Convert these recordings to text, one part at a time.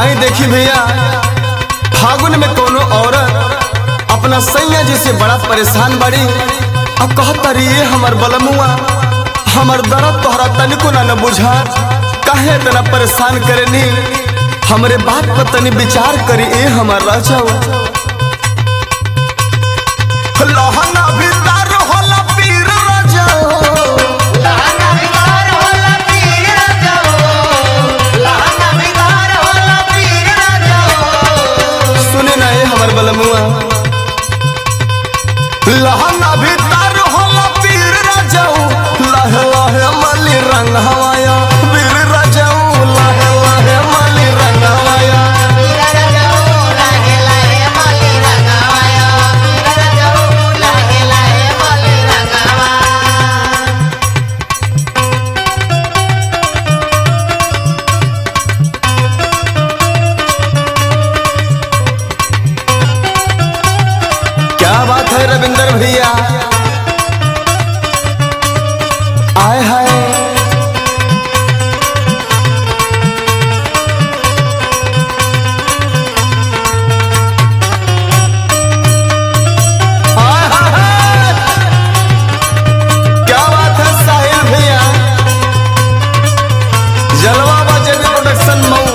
आई देखी भैया फागुन में कोनो औरत अपना सैया जी से बड़ा परेशान बड़ी अब कहता रही ये हमर बलमुआ हमर दर्द तोहरा तनिको ना न बुझा काहे इतना परेशान करेनी हमरे बात पर तनी विचार करी ए हमर राजा लहना भीतर होला पीर राजा सुने ना ए हमर बलमुआ लहना भीतर होला पीर राजाऊ लहे लहे मली रंग हवाया पीर राजाऊ लहे लहे मली रंग हवाया क्या बात है रविंदर भैया आए हाय आय हाय हाय। क्या बात है साहिल भैया जलवा बाजे प्रोडक्शन मऊ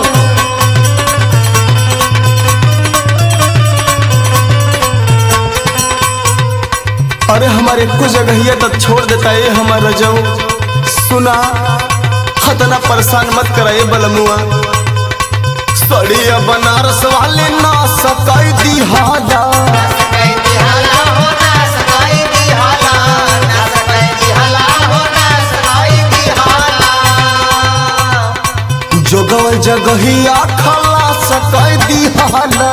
अरे हमारे कुछ जगह तक छोड़ देता है हमारा जाऊ सुना खतना परेशान मत कराए बलमुआ सड़िया बनारस वाले ना सकाई दी हादा जोगवल जगहिया खला सकाई दी हादा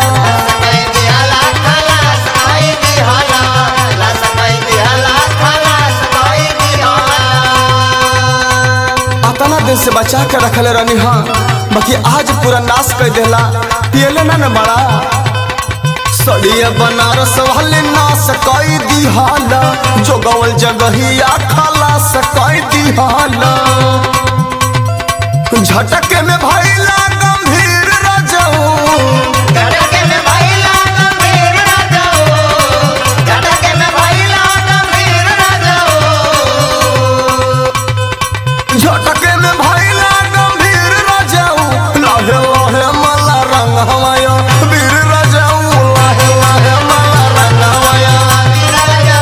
अतना दिन से बचा के रखले रहनी हाँ बाकी आज पूरा नाश कर देला पियले ना न बड़ा सड़िया बनारस वाले नाश कई दिहाला जोगवल जगहिया खाला सकाई दिहाला झटके में भैला गंभीर रजऊ झटके में भैला गंभीर रजऊ लहे लहे मला रंग हवाया वीर रजऊ लहे लहे मला रंग हवाया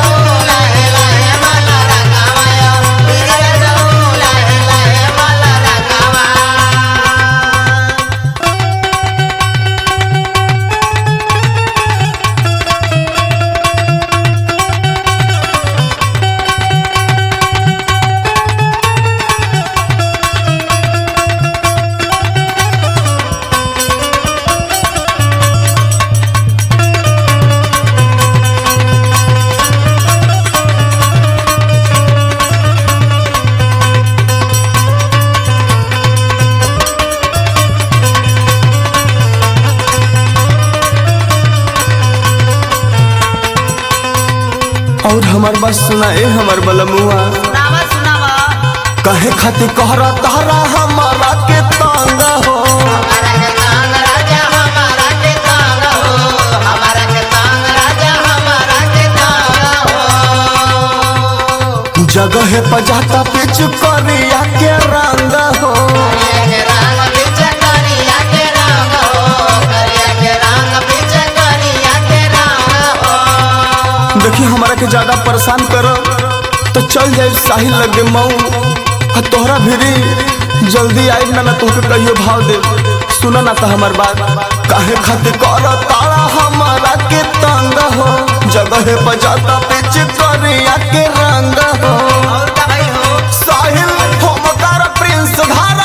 और हमार बात सुना ए हमार बलमुआ कहे खातिर कहरा तारा हमारा के तांगा हो जगह पे जाता पिच करिया के रंग हो देखी हमारा के ज्यादा परेशान करो तो चल जाए साहिल लगे मऊ आ तोहरा भिरी जल्दी आई ना ना तुमके कहियो भाव दे सुना ना तो हमार बात काहे खातिर कर तारा हमारा के तंग हो जगह पे जाता पिच करिया के रंग हो साहिल हम कर प्रिंस धारा